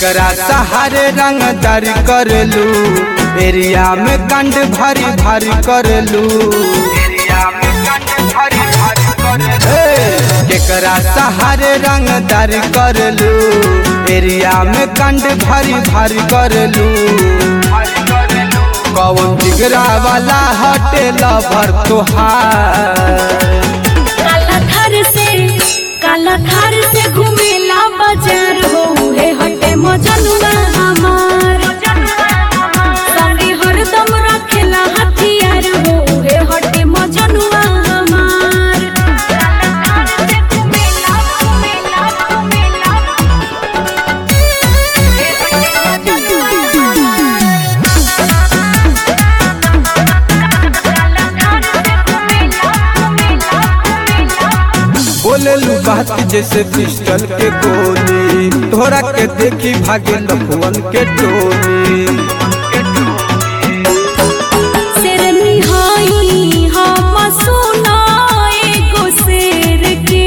केकरा सहारे रंगदार करलू एरिया में कंड भारी भारी करलू हे, केकरा सहारे रंगदार करलू एरिया में कंड भारी भारी करलू कौन जिगरा वाला हटेला भर तोहार काला थार से काला थार से घूमेला बाजार हो हे हटे मजनुआ हमार संगे हरदम रखेला हथियार हो हे हटे मजनुआ हमार काला थार से घूमेला घूमेला घूमेला हे हटे मजनुआ काला थार से घूमेला घूमेला घूमेला बोलेलू बात जैसे पिस्टल के गोली तोहरा के देखी भागे लखुअन के टोली शेरनी हाई हम सुना एगो शेर के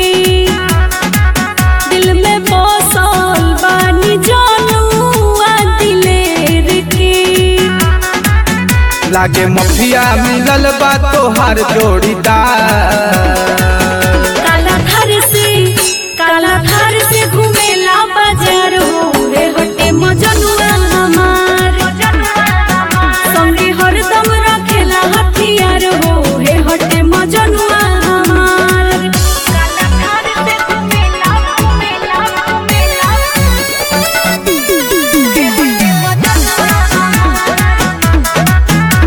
दिल में बसल बानी जानुआ दिलेर के लागे मफिया मिलल बा तोहार जोड़ीदार काला थार से काला थार से घूमेला बाजार हो रे हटे मजनुआ हमार संगे हरदम रखेला हथियार हो हे हटे मजनुआ हमार काला थार से घूमेला घूमेला घूमेला हे हटे मजनुआ हमार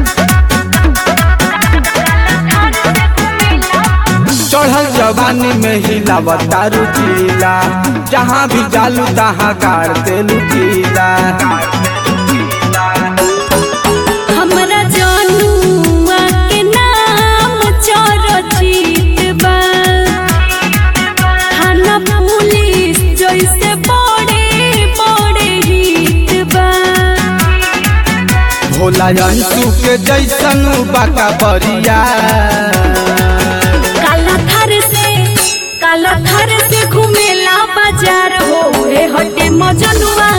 काला थार से घूमेला चढ़ल जवानी में हिलावता रुचीला जहाँ भी जालू तहाँ गाड़ देलू कीला हमरा जनुआ के नाम चरचित बा थाना पुलिस जैसे बड़े बड़े हित बा भोला अंशु के जैसन बाका बरिया काला थार से काला थार से घूमेला बाजार हो रे हटे मजनुआ